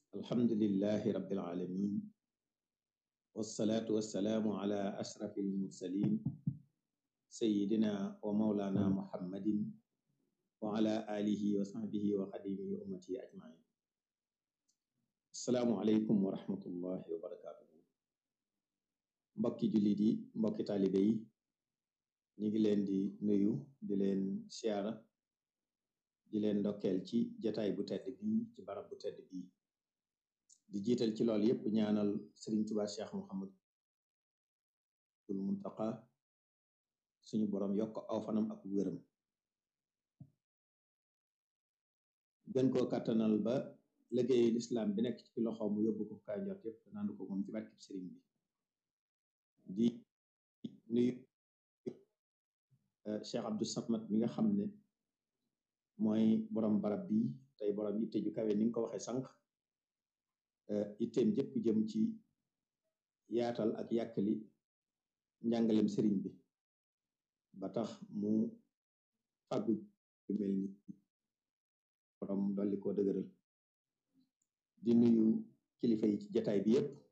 alhamdulillahi rabbil alamin wassalaatu wassalaamu ala ashrafi almursalin sayidina wa maulana muhammadin wa ala alihi wa sahbihi wa xadimihi ummati ajmain assalaamu aleykum wa rahmatullahi wa barakatuhu mbokki jullit yi mbokki taalibe yi ñu ngi leen di nuyu di leen siyaara di leen ndokkeel ci jataay bu tedd bii ci barab bu tedd bii di jiital ci lool yépp ñaanal Sëriñ Tuubaa Cheikh Muhammadul Muntaqa suñu boroom yokk aw fanam ak wéram gën koo kàttanal ba liggéeyu lislaam bi nekk ci loxo mu yóbbu ko kaay njort yépp naandu ko moom ci barkib sëriñ bi di nuyu Cheikh Abdou Samad mi nga xam ne mooy borom barab bi tey borom yitte ju kawe ni nga ko waxee sànq itteem jëpp jëm ci yaatal ak yàkkali njàngalem sëriñ bi ba tax mu fàggu mel ni borom dolli koo dëgëral di nuyu kilifa yi ci jataay bi yépp